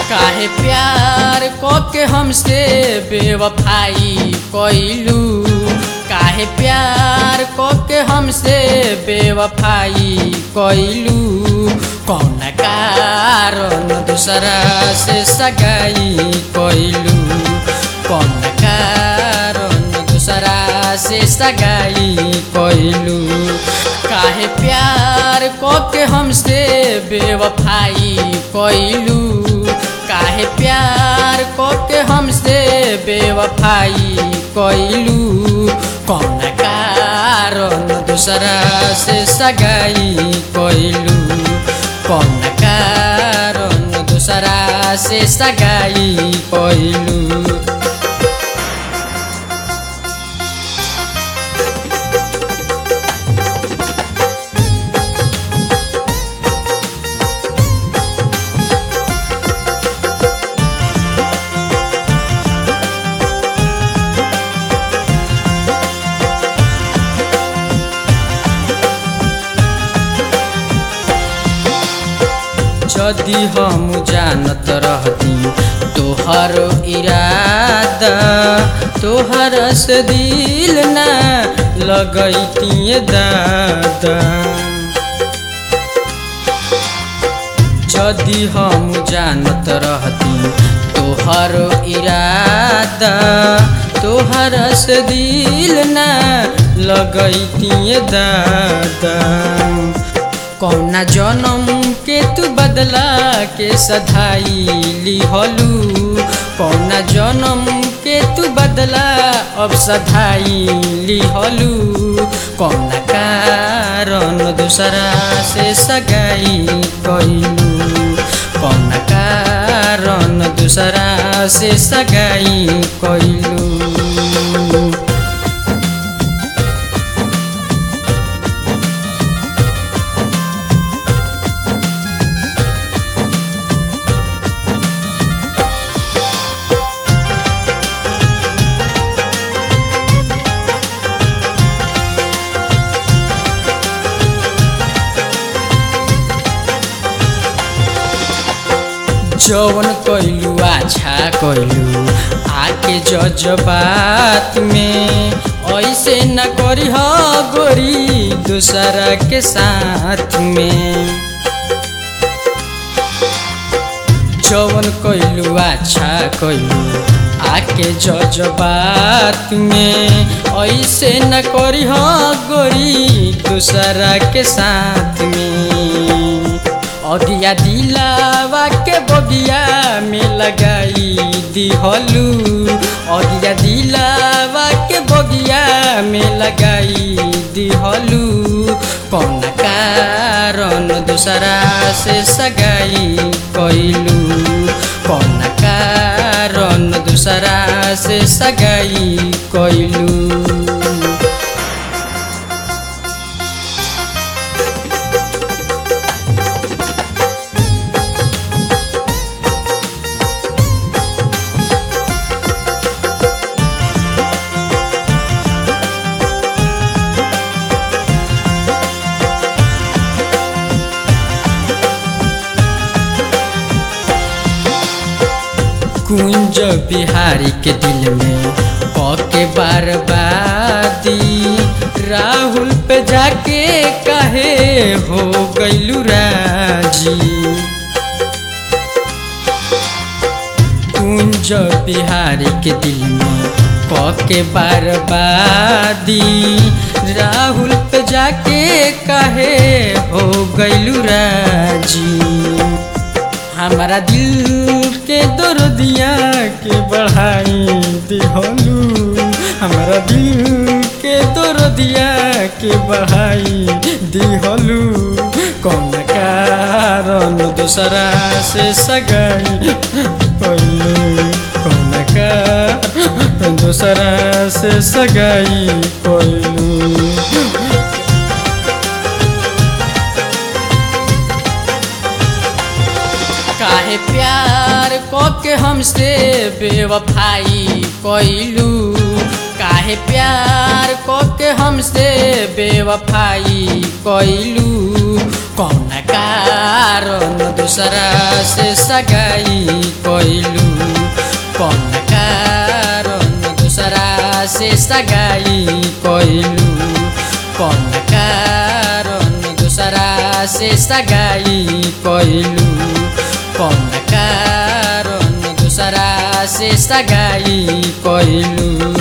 काहे प्यार के हमसे बेवफाई कइलू काहे प्यार के हमसे बेवफाई कइलू कौन कारण दूसरा से सगाई कइलू कौन कारण दूसरा से सगाई कइलू काहे प्यार के हमसे बेवफाई कइलू काहे प्यार के हमसे बेवफाई कइलू कौन कारण दूसरा से सगाई कइलू कौन कारण दूसरा से सगाई कइलू यदि हम जानत रहती तोहर इरादा तोहर से दिल ना लगैती दादा यदि हम जानत रहती तोहर इरादा तोहर से दिल ना लगैती दादा कौना जन्म के तू बदला के सधाई लिहलू कौना जन्म के तू बदला अब सधाई लिहलू कौना कारण दूसरा से सगाई कइलू कौना कारण दूसरा से सगाई कइलू जवन कइलू अच्छा कइलू आके जज्बात में ऐसे न करी हो गोरी दूसरा के साथ में जवन कइलू अच्छा कइलू आके जज्बात में ऐसे न करी हो गोरी दूसरा के साथ में अगिया दिलावा के बगिया में लगाई दिहलू अगिया दिलावा के बगिया में लगाई दिहलू कौन कारण दूसरा से सगाई कइलू कौन कारण दूसरा से सगाई कइलू कुंज बिहारी के दिल में के बर्बादी राहुल पे जाके कहे हो गईलू राजी कुंज बिहारी के दिल में के बर्बादी राहुल पे जाके कहे हो गईलू राजी हमारा दिल के दर्दिया के बढ़ाई दिहलू हमारा दिल के दर्दिया के बढ़ाई दिहलू कौन कारण दूसरा से सगाई कइलू कौन कारण दूसरा से सगाई कइलू काहे प्यार के हमसे बेवफाई कइलू काहे प्यार के हमसे बेवफाई कइलू कौन कारण दूसरा से सगाई कैलू कौन कारण दूसरा से सगाई कैलू कौन कारण दूसरा से सगाई कैलू कौन कारण दूसरा से सगाई कैलू